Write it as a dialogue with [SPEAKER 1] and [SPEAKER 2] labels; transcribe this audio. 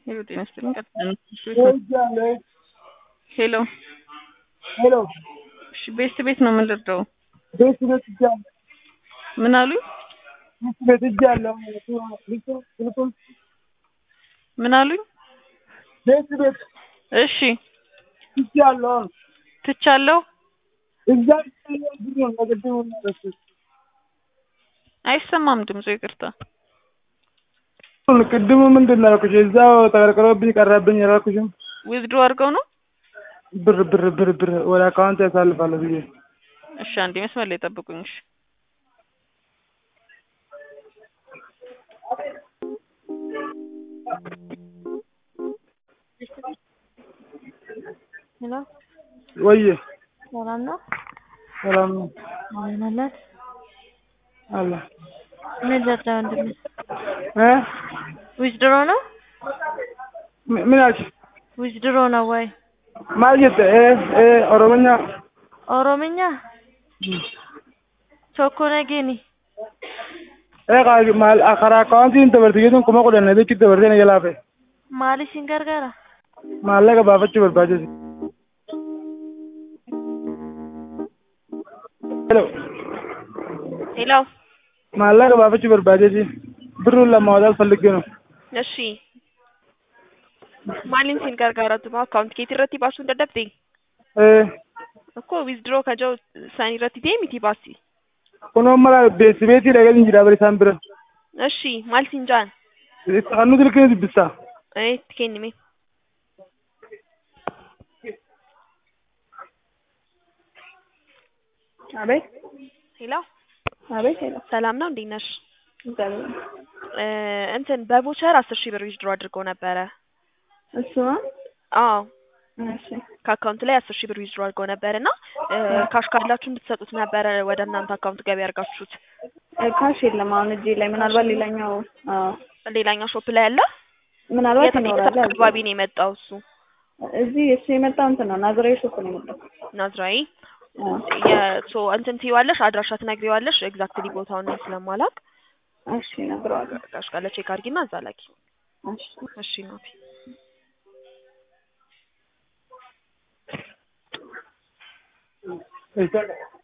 [SPEAKER 1] ሄሎ ጤና ይስጥልኝ ሄሎ
[SPEAKER 2] ሄሎ
[SPEAKER 1] እሺ ቤት ቤት ነው የምንረዳው
[SPEAKER 2] ቤት ቤት እጃለሁ
[SPEAKER 1] ምን አሉኝ
[SPEAKER 2] ቤት ቤት እጃለሁ ልቁም
[SPEAKER 1] ምን አሉኝ
[SPEAKER 2] ቤት ቤት
[SPEAKER 1] እሺ
[SPEAKER 2] እጃለሁ
[SPEAKER 1] ትቻለሁ
[SPEAKER 2] እዛ ነው ነገድሙ ነው
[SPEAKER 1] አይሰማም ድምፁ ይቅርታ
[SPEAKER 2] ቅድሙ ምንድን ነው ያልኩሽ? እዛው ተቀርቅሮብኝ ቀረብኝ ያልኩሽም
[SPEAKER 1] ዊዝድሮ አድርገው ነው
[SPEAKER 2] ብር ብር ብር ብር ወደ አካውንት ያሳልፋለሁ ብዬ
[SPEAKER 1] እሺ አንዴ መስመር ላይ ጠብቁኝ እሺ
[SPEAKER 3] ሄሎ
[SPEAKER 2] ወዬ
[SPEAKER 3] ሰላም ነው?
[SPEAKER 2] ሰላም ነው
[SPEAKER 3] እንደምን አላት?
[SPEAKER 2] አለ
[SPEAKER 3] ምን ዘጣ ወንድሜ?
[SPEAKER 2] እ
[SPEAKER 3] ዊዝድሮ ነው?
[SPEAKER 2] ምን- ምን አልሽ?
[SPEAKER 3] ዊዝድሮ ነው ወይ?
[SPEAKER 2] ማየት እ እ ኦሮሞኛ
[SPEAKER 3] ኦሮምኛ tokko nageeni
[SPEAKER 2] ee qaali maal karaa akaawuntiin dabartigeetuun kuma kudhan adeechi dabartee na jalaa fe'e
[SPEAKER 3] maal isin gargaara?
[SPEAKER 2] maallaqa baafachuu barbaachise. Hello.
[SPEAKER 1] ሄሎ
[SPEAKER 2] maallaqa baafachuu barbaachise birruun lama wadaal falliggee ነው.
[SPEAKER 1] እሺ maaliin siin gargaaratu moo akkaawunti keetii irratti baasuu hin dadhabde
[SPEAKER 2] ee
[SPEAKER 1] akkoo wizduroo kajoo isaanii irratti ta'e miti baasi
[SPEAKER 2] kunoo mala beeksimeetii dhagahin jira bari isaan bira.
[SPEAKER 1] እሺ maal siin jaan
[SPEAKER 2] kan nuti ilkee dubbistaa.
[SPEAKER 1] ee itti kennime
[SPEAKER 4] አቤት
[SPEAKER 1] ሄሎ
[SPEAKER 4] አቤት ሄሎ
[SPEAKER 1] ሰላም ነው እንዴት ነሽ
[SPEAKER 4] እግዚአብሔር
[SPEAKER 1] እ እንትን በቮቸር አስር ሺህ ብር ዊዝድሮ አድርገው ነበረ
[SPEAKER 4] እሱ ነው
[SPEAKER 1] አዎ
[SPEAKER 4] እሺ
[SPEAKER 1] ከአካውንት ላይ አስር ሺህ ብር ዊዝድሮ አድርገው ነበር እና እ ካሽ ካላችሁ እንድትሰጡት ነበረ ወደ እናንተ አካውንት ገቢ ያርጋችሁት
[SPEAKER 4] እ ካሽ የለም አሁን እጄ ላይ ምናልባት ሌላኛው አዎ
[SPEAKER 1] ሌላኛው ሾፕ ላይ አለ
[SPEAKER 4] ምናልባት
[SPEAKER 1] የት
[SPEAKER 4] ይኖራል
[SPEAKER 1] የት አካባቢ ነው የመጣው እሱ
[SPEAKER 4] እዚህ እሱ የመጣው እንትን ነው ናዝራዊ ሾፕ ነው የመጣው
[SPEAKER 1] ናዝራዊ
[SPEAKER 4] አዎ
[SPEAKER 1] የሶ እንትን ትይዋለሽ አድራሻ ትነግሪዋለሽ ኤግዛክትሊ ቦታውን እኔ ስለማላውቅ
[SPEAKER 4] እሺ እነግረዋለሁ
[SPEAKER 1] ካሽ ካለ ቼክ አድርጊና እዛ ላኪ
[SPEAKER 4] እሺ
[SPEAKER 1] እሺ ናቲ
[SPEAKER 2] Está-